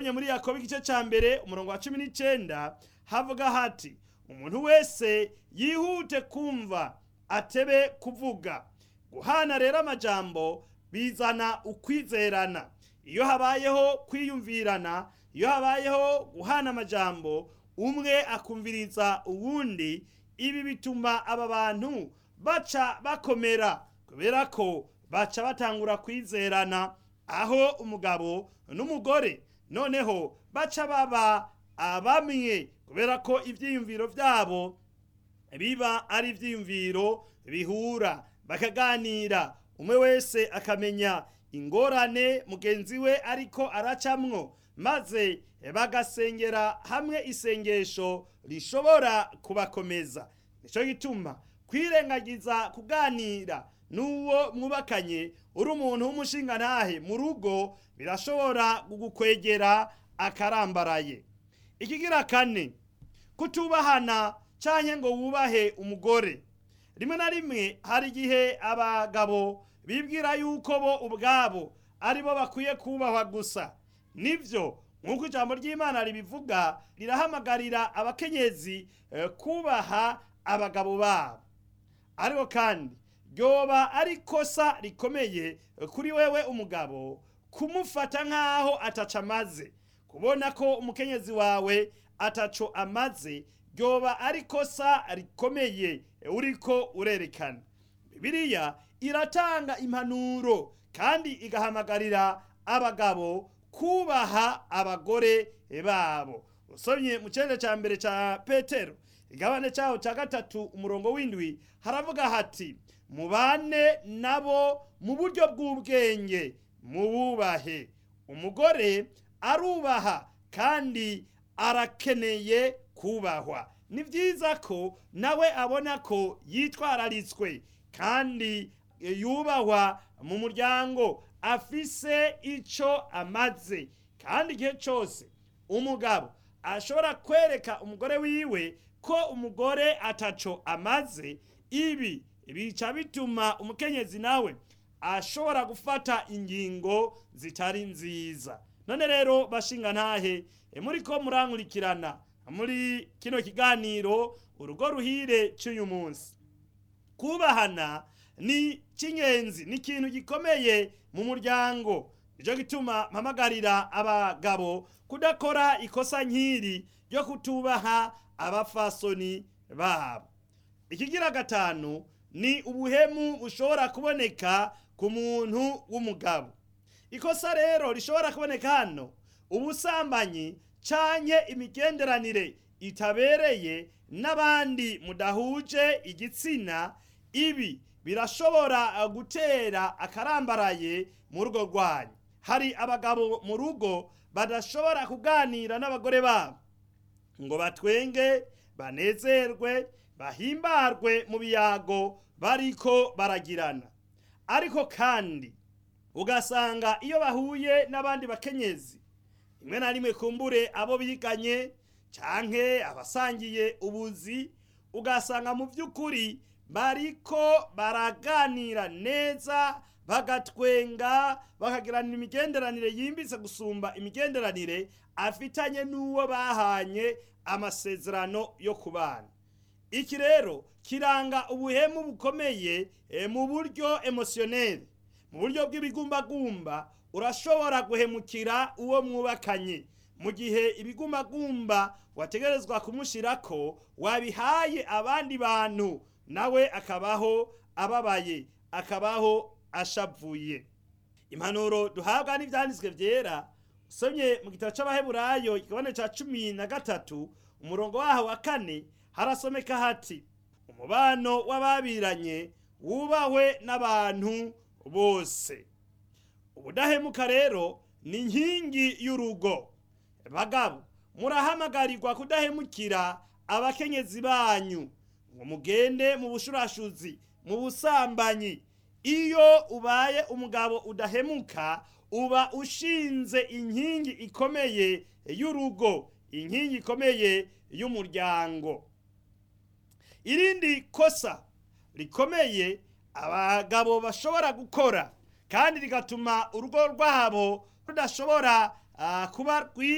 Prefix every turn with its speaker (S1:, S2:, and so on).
S1: usomye muri yakobo igice cya mbere umurongo wa cumi n'icyenda havuga hati umuntu wese yihute kumva atebe kuvuga guhana rero amajambo bizana ukwizerana iyo habayeho kwiyumvirana iyo habayeho guhana amajambo umwe akumviriza uwundi ibi bituma aba bantu baca bakomera kubera ko baca batangura kwizerana aho umugabo n'umugore noneho baca baba abamwe kubera ko ibyiyumviro byabo biba ari ibyiyumviro bihura bakaganira umwe wese akamenya ingorane mugenzi we ariko aracamwo maze bagasengera hamwe isengesho rishobora kubakomeza nicyo gituma kwirengagiza kuganira n'uwo mwubakanye uri umuntu w'umushingantahe mu rugo birashobora kugukwegera akarambaraye ikigira kane kutubahana cyangwa ngo wubahe umugore rimwe na rimwe hari igihe abagabo bibwira yuko bo ubwabo ari bo bakwiye kubahwa gusa nibyo nk'uko ijambo ry'imana ribivuga rirahamagarira abakenyezi kubaha abagabo babo ariko kandi ryoba ari ikosa rikomeye kuri wewe umugabo kumufata nk'aho ataca amaze kubona ko umukenyezi wawe ataco amaze ryoba ari ikosa rikomeye uriko urerekana bibiliya iratanga impanuro kandi igahamagarira abagabo kubaha abagore babo usomye mu cyenda cya mbere cya petero igabane cyaho cya gatatu umurongo w'indwi haravuga hati mubane nabo mu buryo bw'ubwenge mububahe umugore arubaha kandi arakeneye kubahwa ni byiza ko nawe abona ko yitwararitswe kandi yubahwa mu muryango afise icyo amaze kandi igihe cyose umugabo ashobora kwereka umugore wiwe ko umugore ataco amaze ibi bica bituma umukenyezi nawe ashobora gufata ingingo zitari nziza none rero bashinga ntahe muri ko murankurikirana muri kino kiganiro urugo ruhire cy'uyu munsi kubahana ni cy'ingenzi ni ikintu gikomeye mu muryango nicyo gituma mpamagarira abagabo kudakora ikosa nk'iri ryo kutubaha abafasoni babo ikigira gatanu ni ubuhemu bushobora kuboneka ku muntu w'umugabo ikosa rero rishobora kuboneka hano ubusambanyi canke imigenderanire itabereye n'abandi mudahuje igitsina ibi birashobora gutera akarambaraye mu rugo rwanyu hari abagabo mu rugo badashobora kuganira n'abagore babo ngo batwenge banezerwe bahimbarwe mu biyago bariko baragirana ariko kandi ugasanga iyo bahuye n'abandi bakenyezi rimwe na rimwe kumbure abo biganye canke abasangiye ubuzi ugasanga mu by'ukuri bariko baraganira neza bagatwenga bakagirana imigenderanire yimbitse gusumba imigenderanire afitanye n'uwo bahanye amasezerano yo kubana iki rero kiranga ubuhemu bukomeye mu buryo emosiyoneri mu buryo bw'ibigumbagumba urashobora guhemukira uwo mwubakanye mu gihe ibigumbagumba wategerezwa kumushyirako wabihaye abandi bantu nawe akabaho ababaye akabaho ashavuye impanuro duhabwa n'ibyanditswe byera usomye mu gitabo cy'abaheburayo igabane cya cumi na gatatu umurongo waho wa kane harasomeka hati umubano w'ababiranye wubahwe n'abantu bose ubudahemuka rero ni inkingi y'urugo bagabo murahamagarirwa kudahemukira abakenyezi banyu ngo mugende mu bushurashuzi mu busambanyi iyo ubaye umugabo udahemuka uba ushinze inkingi ikomeye y'urugo inkingi ikomeye y'umuryango irindi kosa rikomeye abagabo bashobora gukora kandi rigatuma urugo rwabo rudashobora kuba rwiza